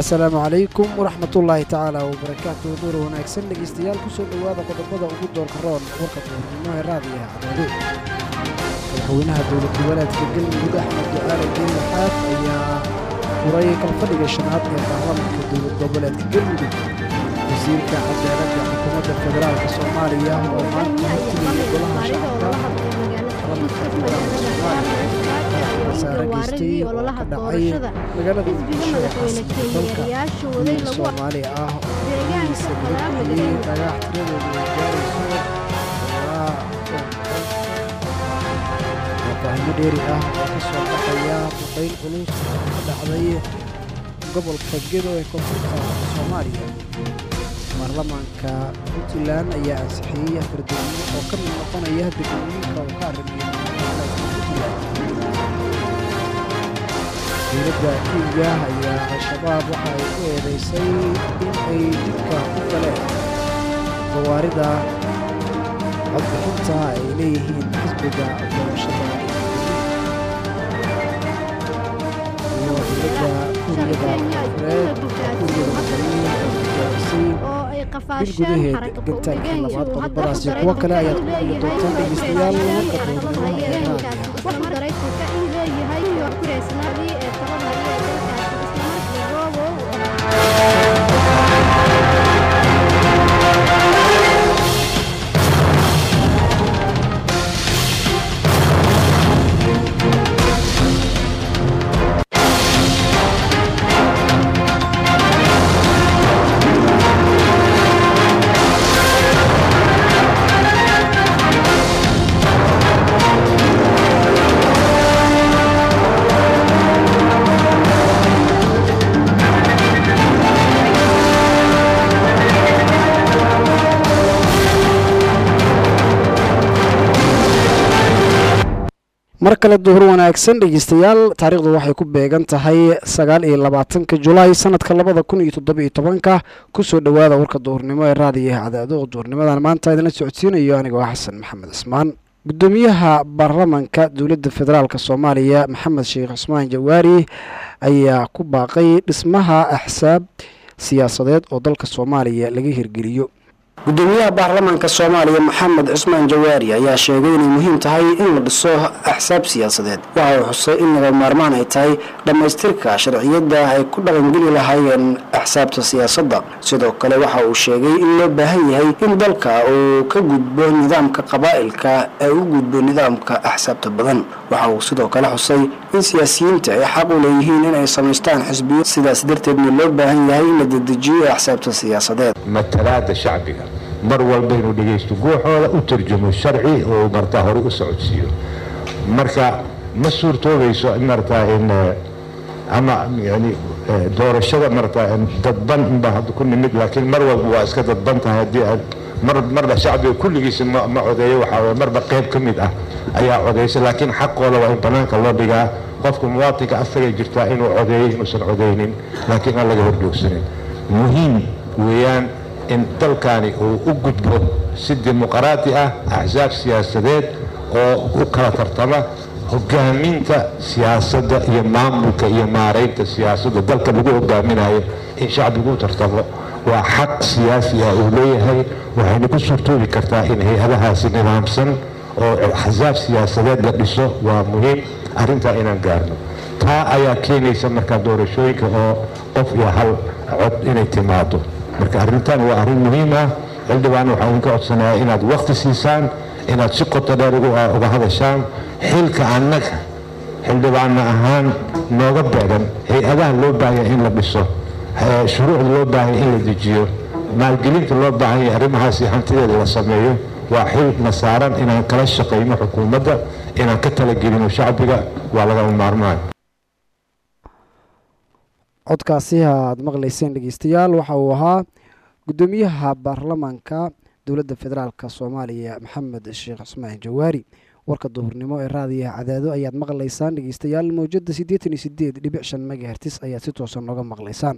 asalaamu calaykum waraxmatullaahi tacaala wabarakaatu duur wanaagsan dhegeystayaal kusoo dhowaada qodobada ugu doorka roon warka duurnimo ee raadiga cadaado madaxweynaha dowlad goboleedka galmudug axmed ducaale geela xaaf ayaa furay kalfadhiga shanaad ee baarlamanka dowlad goboleedka galmudug wasiirka cadaaladda xukuumadda federaalk soomaaliya oo maanta hortigaya golaha shacabka baarlamanka federaalk soomaaliya wasaare geystay oo ka dhacay magaalada muqdisho ee caasimada dalka wiil soomaali ah oo gurigiisa laga bixiyey dhagax tiradoodu ay gaarayso ilaa faahimo dheeri ah oo ka soo baxaya duqayn culus oo ka dhacday gobolka gedo ee koonfurta soomaaliya baarlamaanka puntland ayaa ansixiyey afar degmo oo ka mid noqonaya degmooyinka uu ka arrimiyo puntland dowladda kenya ayaa al-shabaab waxa ay ku eedaysay in ay jidka ku galeen gawaarida codbixinta ay leeyihiin xisbiga doorashada iyo dowladda kuuriyada koonfureed kuuriyada waqooyi oo gaarisay bil gudaheed gantaalka labaad qodobadaasi kuwo kale ayaad ku maqli doontaan dhegeystayaal warka doornimo ee raadiga mar kale duhur wanaagsan dhegeystayaal taariikhdu waxay ku beegan tahay sagaal iyo labaatanka julaay sanadka labada kun iyo toddoba iyo tobanka kusoo dhowaada warka duhurnimo ee raadiyaha cadaado oo duhurnimadan maanta idinla socodsiinayo anigoo xasan maxamed cismaan gudoomiyaha baarlamanka dowladda federaalk soomaaliya maxamed sheekh cismaan jawaari ayaa ku baaqay dhismaha axsaab siyaasadeed oo dalka soomaaliya laga hirgeliyo gudoomiyaha baarlamanka soomaaliya maxamed cismaan jawaari ayaa sheegay inay muhiim tahay in la dhiso axsaab siyaasadeed waxa uu xusay in laga maarmaan ay tahay dhammaystirka sharciyadda ay ku dhaqangeli lahaayeen axsaabta siyaasadda sidoo kale waxa uu sheegay in loo baahan yahay in dalka uu ka gudbo nidaamka qabaa'ilka ee u gudbo nidaamka axsaabta badan waxa uu sidoo kale xusay in siyaasiyiinta ay xaq u leeyihiin inay samaystaan xisbiyo sidaas darteedna loo baahan yahay in la dedejiyo axsaabta siyaasadeed matalaada shacbiga mar walba inuu dhegaysto guuxooda u tarjumo sharci oo martaa horey u socodsiiyo marka ma suurtoobayso martaa in ama yani doorashada martaa dadban inbaa hadda ku nimid laakiin mar walba waa iska dadban tahay haddii aad mar marba shacbiga kulligiisa ma ma codeeyo waxaa marba qayb ka mid ah ayaa codeysa laakiin xaqooda waa in banaanka loo dhigaa qofka muwaatinka asagay jirtaa inuu codeeyo inuusan codeynin laakiin aan laga horjoogsanin muhiim weeyaan in dalkani uu u gudbo si dimuqraati ah axsaab siyaasadeed oo u kala tartama hogaaminta siyaasadda iyo maamulka iyo maaraynta siyaasadda dalka lagu hogaaminayo in shacbigu u tartamo waa xaq siyaasi ah uu leeyahay waxayna ku suurtoobi kartaa in hay-adahaasi nidaamsan oo axsaab siyaasadeed la dhiso waa muhiim arrintaa inaan gaarno taa ayaa keenaysa markaa doorashooyinka oo qof iyo hal cod inay timaado marka arrintan waa arrin muhiim ah xildhibaan waxaan idinka codsanayaa inaad wakti siisaan inaad si qoto dheer uga hadashaan xilka annaga xildhibaanna ahaan nooga beegan hay-adaha loo baahanya in la dhiso shuruucda loo baahanya in la dejiyo maalgelinta loo baahanya arrimahaasi hantideeda la sameeyo waa xil na saaran inaan kala shaqayno xukuumadda inaan ka talagelino shacbiga waa lagama maarmaan codkaasi aad maqlayseen dhegeystayaal waxa uu ahaa gudoomiyaha baarlamanka dowladda federaalk soomaaliya maxamed sheekh cismaan jawaari warka duhurnimo ee raadiyaha cadaado ayaad maqlaysaan dhegeystayaal mawjada siddeetan iyo sideed dhibic shan megahertis ayaad si toosan nooga maqlaysaan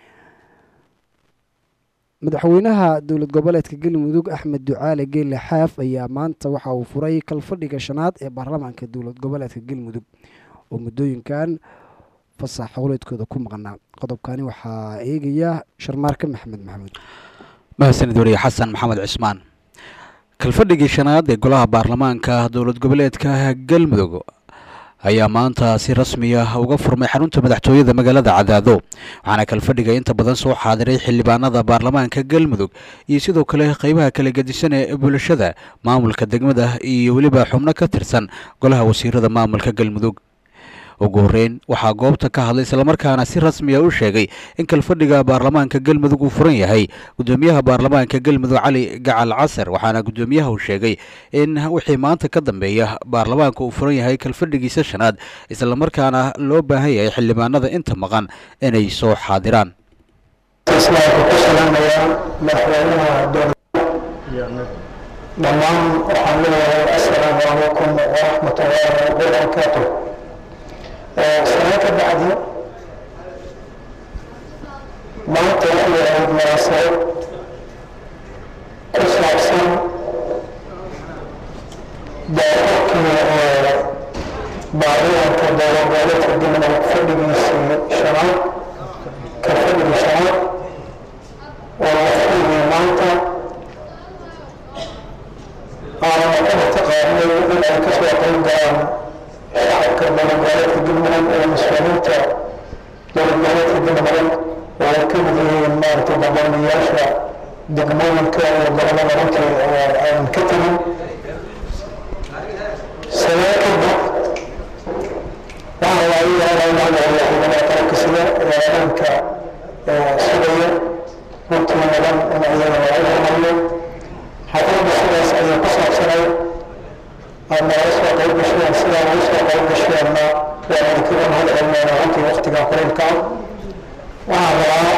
madaxweynaha dowlad goboleedka galmudug axmed ducaale geelle xaaf ayaa maanta waxa uu furay kalfadhiga shanaad ee baarlamaanka dowlad goboleedka galmudug oo muddooyinkan fasax howleedkooda ku maqnaa qodobkani waxaa eegaya sharmaarke maxamed maxamuud mahadsanid wariye xasan maxamed cismaan kalfadhigii shanaad ee golaha baarlamaanka dowlad goboleedka galmudug ayaa maanta si rasmi ah uga furmay xarunta madaxtooyada magaalada cadaado waxaana kalfadhiga inta badan soo xaadiray xildhibaanada baarlamaanka galmudug iyo sidoo kale qeybaha kala gedisan ee bulshada maamulka degmada iyo weliba xubno ka tirsan golaha wasiirada maamulka galmudug ugu horeyn waxaa goobta ka hadlay islamarkaana si rasmiya u sheegay in kalfadhiga baarlamaanka galmudug uu furan yahay gudoomiyaha baarlamaanka galmudug cali gacal casar waxaana gudoomiyaha uu sheegay in wixii maanta ka dambeeya baarlamaanka uu furan yahay kalfadhigiisa shanaad islamarkaana loo baahan yahay xildhibaanada inta maqan inay soo xaadiraan dhammaan waxaan leeyahay assalaamu calaykum waraxmatullaahi wabarakaatu sano ka bacdi maanta waxay ahayd munaasabad ku saabsan daafurkii baarlamanka dowladgoboleedka galmudug fadhigiisii shanaad ka fadhigii shanaad oo la fadhigay maanta aanan ku mataqaanay in ay kasoo qayb galaan shacabka dowladgoboleedka galmudug ee mas-uuliyiinta dowladgoboleedka galmudug oo ay ka mid yihiin maaragtay barnaamijyaasha degmooyinka iyo gobolada runtii aan ka tegin sabee kadib waxaa laga yaabaa in hadda xildhibaanada qaranka sida eedaanka sugaya runtii mudan in iyada lagu hormariyo xafladda sidaas ayay ku saabsanay aad nagala soo qayb gasheen sidaa ugu soo qayb gasheenna waan idinkaga mahad celinayna runtii waqtigaa kuleylka waxaan rabaa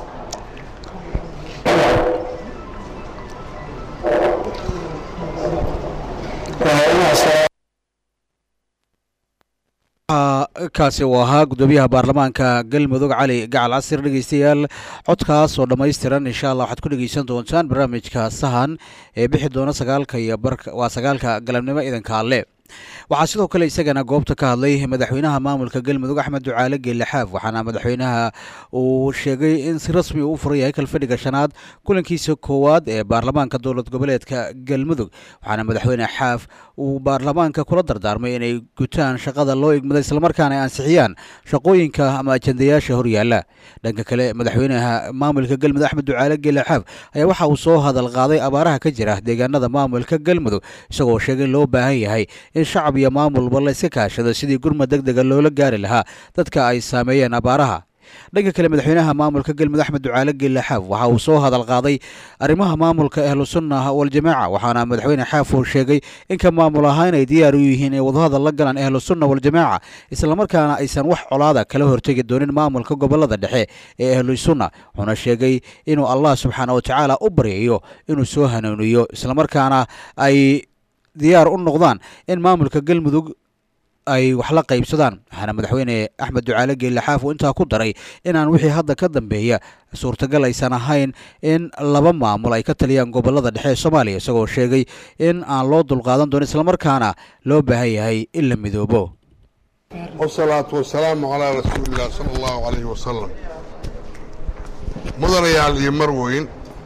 kaasi uu ahaa gudoomiyaha baarlamaanka galmudug cali gacal casir dhegeystayaal codkaas oo dhammaystiran insha allah waxaad ku dhegeysan doontaan barnaamijka sahan ee bixi doona sagaalka iyo barka waa sagaalka galabnimo idanka alle waxaa sidoo kale isagana goobta ka hadlay madaxweynaha maamulka galmudug axmed ducaale geelaxaaf waxaana madaxweynaha uu sheegay in si rasmi uu u furan yahay kalfadhiga shanaad kulankiisa koowaad ee baarlamaanka dowlad goboleedka galmudug waxaana madaxweyne xaaf uu baarlamaanka kula dardaarmay inay gutaan shaqada loo igmada islamarkaana ay ansixiyaan shaqooyinka ama ajandayaasha horyaala dhanka kale madaxweynaha maamulka galmudug axmed ducaale geelaxaaf ayaa waxa uu soo hadal qaaday abaaraha ka jira deegaanada maamulka galmudug isagoo sheegay in loo baahan yahay in shacab iyo maamulba la iska kaashado sidii gurmad deg dega loola gaari lahaa dadka ay saameeyeen abaaraha dhanka kale madaxweynaha maamulka galmudug axmed ducaale geelaxaaf waxa uu soo hadal qaaday arrimaha maamulka ahlu sunna waljamaaca waxaana madaxweyne xaaf uu sheegay inka maamul ahaan ay diyaar u yihiin inay wadahadal la galaan ahlu sunna waljamaaca islamarkaana aysan wax colaada kala hortegi doonin maamulka gobolada dhexe ee ahlu sunna wuxuuna sheegay inuu allah subxaana wa tacaala u baryayo inuu soo hanuuniyo islamarkaana ay diyaar u noqdaan in maamulka galmudug ay wax la qaybsadaan waxaana madaxweyne axmed ducaale geelaxaaf uu intaa ku daray inaan wixii hadda ka dambeeya suurtagal aysan ahayn in laba maamul ay ka taliyaan gobolada dhexe ee soomaaliya isagoo sheegay in aan loo dulqaadan doonin islamarkaana loo baahan yahay in la midoobo wasalaatu wasalaamu calaa rasuulilah sala allahu calayhi wasalam mudanayaal iyo marweyn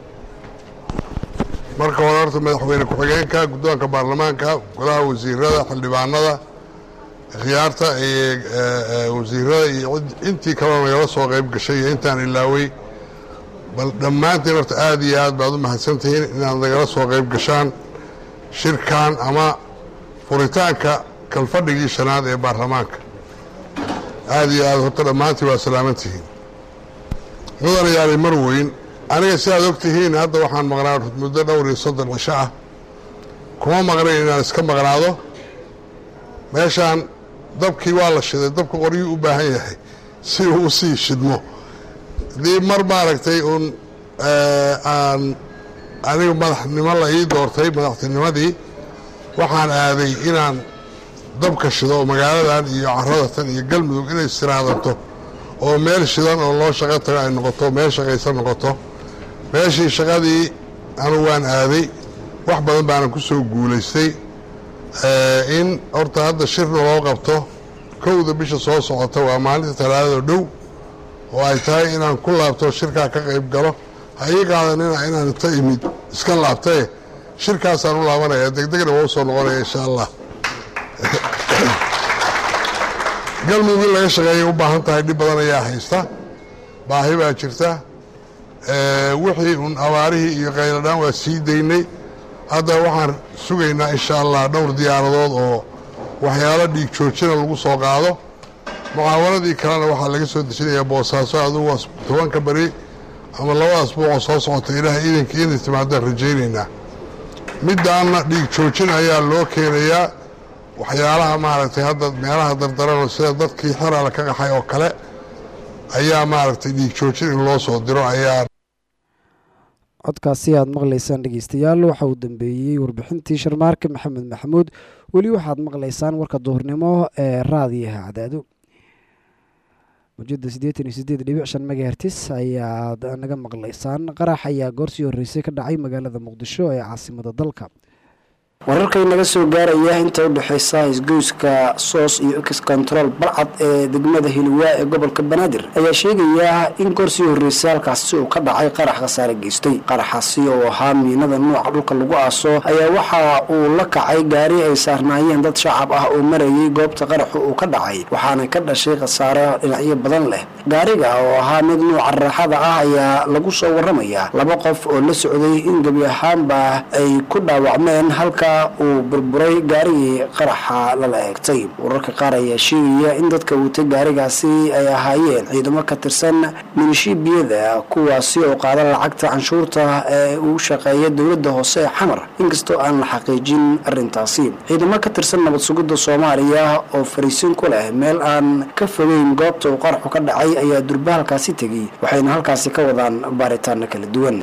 marka hore horta madaxweyne ku-xigeenka guddoonka baarlamaanka golaha wasiirada xildhibaanada khiyaarta iyo wasiirada iyo intii kaloo nagala soo qayb gashay iyo intaan ilaawey bal dhammaantiin horta aad iyo aad baad u mahadsantihiin inaad nagala soo qayb gashaan shirkan ama furitaanka kalfadhigii shanaad ee baarlamaanka aad iyo aad horta dhammaantiin waa salaamantihiin mudanayaali marweyn aniga sidaad og tihiin hadda waxaan maqnaa muddo dhowr iyo soddon cisho ah kuma maqnayn inaan iska maqnaado meeshaan dabkii waa la shiday dabka qoryuu u baahan yahay si uu u sii shidmo haddii mar maaragtay uun aan aniga madaxnimo la ii doortay madaxtinimadii waxaan aaday inaan dabka shido oo magaaladan iyo caradatan iyo galmudug inay istiraadanto oo meel shidan oo loo shaqo tago ay noqoto meel shaqaysan noqoto meeshii shaqadii anu waan aaday wax badan baanan ku soo guulaystay in horta hadda shirna loo qabto kowda bisha soo socota waa maalinta talaadado dhow oo ay tahay inaan ku laabto shirkaa ka qayb galo ha ii qaadanina inaan inta imid iska laabtae shirkaasaan u laabanaya degdegna waa u soo noqonaya insha allah galmudug in laga shaqeeyay u baahan tahay dhib badan ayaa haysta baahi baa jirta wixii un abaarihii iyo qayladhaan waa sii daynay hadda waxaan sugaynaa insha allah dhowr diyaaradood oo waxyaalo dhiig joojina lagu soo qaado mucaawanadii kalena waxaa laga soo dejinayaa boosaaso adugu tobanka beri ama labada asbuucoo soo socota ilaah iidanka inay timaadaan rajaynaynaa middaanna dhiig joojin ayaa loo keenayaa waxyaalaha maaragtay hadda meelaha dardaran sida dadkii xeraala ka qaxay oo kale ayaa maaragtay dhiig joojin in loo soo diro ayaa codkaasi aad maqlaysaan dhegeystayaal waxa uu dambeeyey warbixintii sharmaarka maxamed maxamuud weli waxaad maqlaysaan warka duhurnimo ee raadiyaha cadaado mujada siddeetan iyo siddeed dhibic shan megahertis ayaad naga maqlaysaan qarax ayaa goorsii horreysay ka dhacay magaalada muqdisho ee caasimada dalka wararkay naga soo gaaraya inta u dhexeysa isgoyska soos iyo x control balcad ee degmada hiliwaa ee gobolka banaadir ayaa sheegaya in goorsii horreysay halkaasi uu ka dhacay qarax khasaare geystay qaraxaasi oo ahaa miinada nuuca dhulka lagu aaso ayaa waxa uu la kacay gaari ay saarnaayeen dad shacab ah oo marayay goobta qaraxu uu ka dhacay waxaana ka dhashay khasaare dhinacyo badan leh gaariga oo ahaa mid nuuca raaxada ah ayaa lagu soo waramayaa laba qof oo la socday in gebi ahaanba ay ku dhaawacmeen halka uu burburay gaarigii qaraxa lala eegtay wararka qaar ayaa sheegaya in dadka watay gaarigaasi ay ahaayeen ciidamo ka tirsan milishiibiyada kuwaasi oo qaada lacagta canshuurta ee uu shaqeeya dowladda hoose ee xamar inkastoo aan la xaqiijin arintaasi ciidamo ka tirsan nabad sugidda soomaaliya oo fariisin ku leh meel aan ka fogeyn goobta uu qaraxu ka dhacay ayaa durba halkaasi tegey waxayna halkaasi ka wadaan baaritaano kala duwan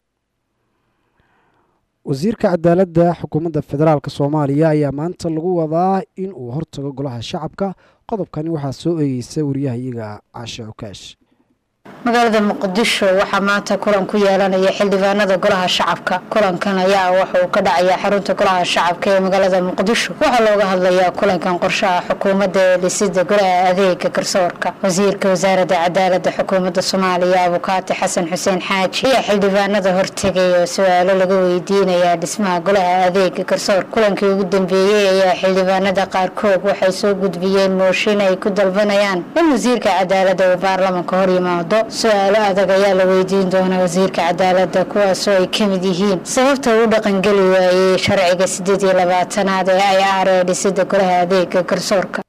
wasiirka cadaaladda xukuumadda federaalk soomaaliya ayaa maanta lagu wadaa in uu hortago golaha shacabka qodobkani waxaa soo eegeysa wariyahayaga caashe cukaash magaalada muqdisho waxaa maanta kulan ku yeelanaya xildhibaanada golaha shacabka kulankan ayaa waxa uu ka dhacayaa xarunta golaha shacabka ee magaalada muqdisho waxaa looga hadlayaa kulankan qorshaha xukuumadda ee dhisida golaha adeega garsoorka wasiirka wasaaradda cadaalada xukuumadda soomaaliya abukaati xasan xuseen xaaji ayaa xildhibaanada hortegay oo su-aalo laga weydiinayaa dhismaha golaha adeega garsoorka kulankii ugu dambeeyey ayaa xildhibaanada qaarkood waxay soo gudbiyeen mooshin ay ku dalbanayaan in wasiirka cadaalada uu baarlamanka hor yimaado su-aalo adag ayaa la weydiin doonaa wasiirka cadaaladda kuwaasoo ay ka mid yihiin sababta uu dhaqangeli waayey sharciga siddeed iyo labaatanaad ee ay aaree dhisida golaha adeega garsoorka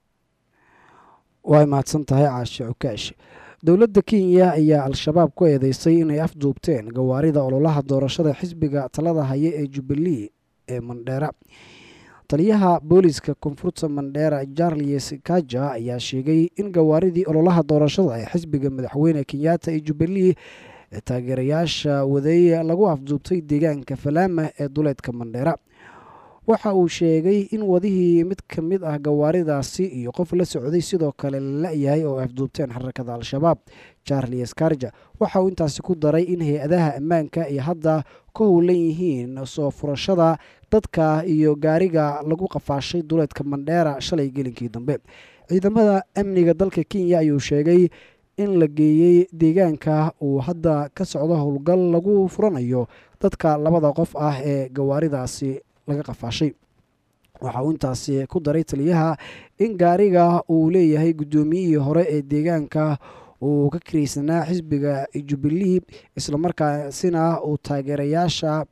way mahadsan tahay caashe cukaash dowladda kenya ayaa al-shabaab ku eedeysay inay afduubteen gawaarida ololaha doorashada xisbiga talada haya ee jubbalee ee mandheera taliyaha booliska koonfurta mandheera charles kaja ayaa sheegay in gawaaridii ololaha doorashada ee xisbiga madaxweyne kenyatta ee jubbalee ee taageerayaasha waday lagu afduubtay deegaanka falaama ee duleedka mandheera waxa uu sheegay in wadihii mid ka mid ah gawaaridaasi iyo qof la socday sidoo kale la la-yahay oo afduubteen xarakada al-shabaab charles karja waxa uu intaasi ku daray in hay-adaha ammaanka ay hadda ka howlan yihiin soo furashada dadka iyo gaariga lagu qafaashay duleedka mandheera shalay gelinkii dambe ciidamada amniga dalka kenya ayuu sheegay in la geeyey deegaanka uu hadda ka socdo howlgal lagu furanayo dadka labada qof ah ee gawaaridaasi laga qafaashay waxa uu intaasi ku daray taliyaha in gaariga uu leeyahay guddoomiyihii hore ee deegaanka uu ka kiraysanaa xisbiga jubbalee islamarkaasina uu taageerayaasha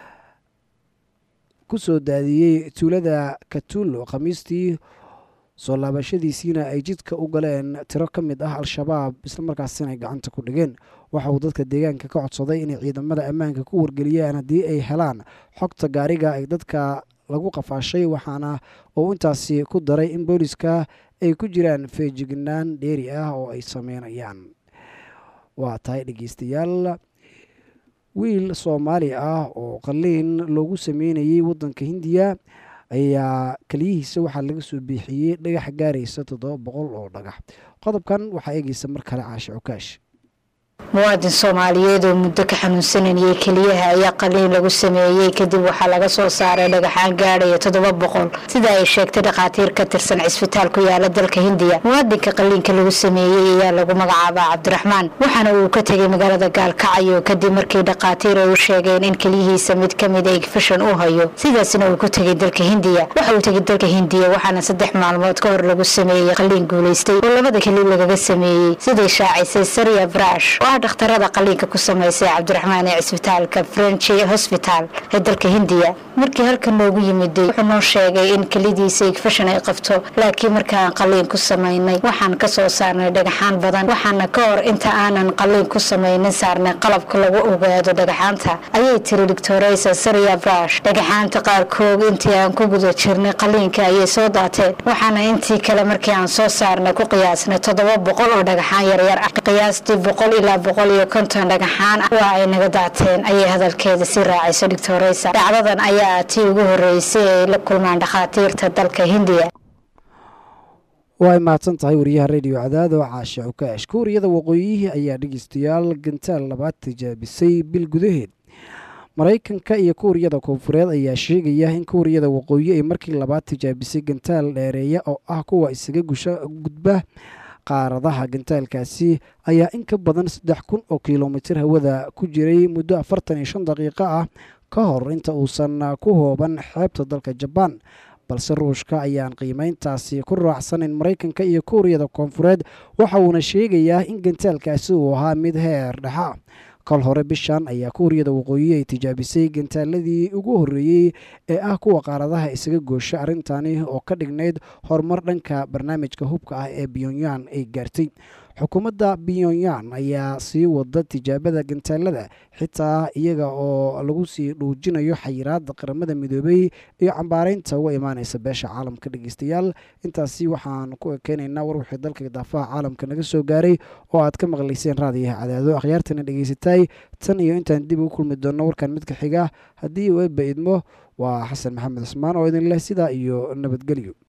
ku soo daadiyey tuulada katuulo khamiistii soo laabashadiisiina ay jidka u galeen tiro ka mid ah al-shabaab islamarkaasina ay gacanta ku dhigeen waxa uu dadka deegaanka ka codsaday inay ciidamada ammaanka ku wargeliyaan haddii ay helaan xogta gaariga ay dadka lagu qafaashay waxaana uu intaasi ku daray in booliska ay ku jiraan feejignaan dheeri ah oo ay sameynayaan waa tahay dhegeystayaal wiil soomaali ah oo qaliin loogu sameynayay waddanka hindiya ayaa keliyihiisa waxaa laga soo biixiyey dhagax gaaraysa toddoba boqol oo dhagax qodobkan waxaa eegeysa mar kale caashe cukaash muwaadin soomaaliyeed oo muddo ka xanuunsananayay keliyaha ayaa qaliin lagu sameeyey kadib waxaa laga soo saaray dhagaxaan gaadhaya toddoba boqol sida ay sheegtay dhakhaatiir ka tirsan cisbitaal ku yaala dalka hindiya muwaadinka qaliinka lagu sameeyey ayaa lagu magacaabaa cabdiraxmaan waxaana uu ka tegay magaalada gaalkacyo kadib markii dhakhaatiir ay u sheegeen in keliyihiisa mid ka mid egfashan uu hayo sidaasna uu ku tegay dalka hindiya waxa uu tegay dalka hindiya waxaana saddex maalmood ka hor lagu sameeyey qaliin guulaystay oo labada keli lagaga sameeyey siday shaacisay sariya brash dhakhtarada qaliinka ku samaysay cabdiraxmaan ee cisbitaalka frenchi hosbital ee dalka hindiya markii halkan noogu yimiday wuxuu noo sheegay in kelidiisa igfashan ay qabto laakiin markaan qaliin ku samaynay waxaan ka soo saarnay dhagaxaan badan waxaana ka hor inta aanan qaliin ku samaynin saarnay qalabka lagu ogaado dhagaxaanta ayay tiri doctoresa saria brash dhagaxaanta qaarkood intii aan ku guda jirnay qaliinka ayay soo daateen waxaana intii kale markii aan soo saarnay ku qiyaasnay toddoba boqol oo dhagaxaan yaryar ah qiyaastii boqol ilaa boqol iyo konton dhagaxaan waa ay naga daateen ayay hadalkeeda si raacayso doctoresa dhacdadan ayaa tii ugu horeysay ay la kulmaan dhakhaatiirta dalka hindiya waa ay mahadsan tahay wariyaha radio cadaado caashe cukaash kuuriyada waqooyihii ayaa dhegeystayaal gantaal labaad tijaabisay bil gudaheed maraykanka iyo kuuriyada koonfureed ayaa sheegaya in kuuriyada waqooyi ay markii labaad tijaabisay gantaal dheereeya oo ah kuwa isaga gusha gudba qaaradaha gantaalkaasi ayaa in ka badan saddex kun oo kilomitir hawada ku jiray muddo afartan iyo shan daqiiqo ah ka hor inta uusan ku hooban xeebta dalka jabaan balse ruushka ayaan qiimeyntaasi ku raacsanin maraykanka iyo kuuriyada koonfureed waxa uuna sheegayaa in gantaalkaasi uu ahaa mid heer dhexa kol hore bishan ayaa kuuriyada waqooyi ay tijaabisay gantaaladii ugu horreeyey ee ah kuwa qaaradaha isaga goosha arrintani oo ka dhignayd horumar dhanka barnaamijka hubka ah ee pyonyan ay gaartay xukuumadda pyonyan ayaa sii wada tijaabada gantaalada xitaa iyaga oo lagu sii dhuujinayo xayiraada qaramada midoobey iyo cambaareynta uga imaaneysa beesha caalamka dhegeystayaal intaasi waxaan ku ekeynaynaa war wixii dalka daafaha caalamka naga soo gaaray oo aad ka maqlayseen raadiyaha cadaado akhyaartana dhegeysatay tan iyo intaan dib ugu kulmi doonno warkan midka xiga haddii uu eebba idmo waa xasan maxamed cismaan oo idin leh sidaa iyo nabadgelyo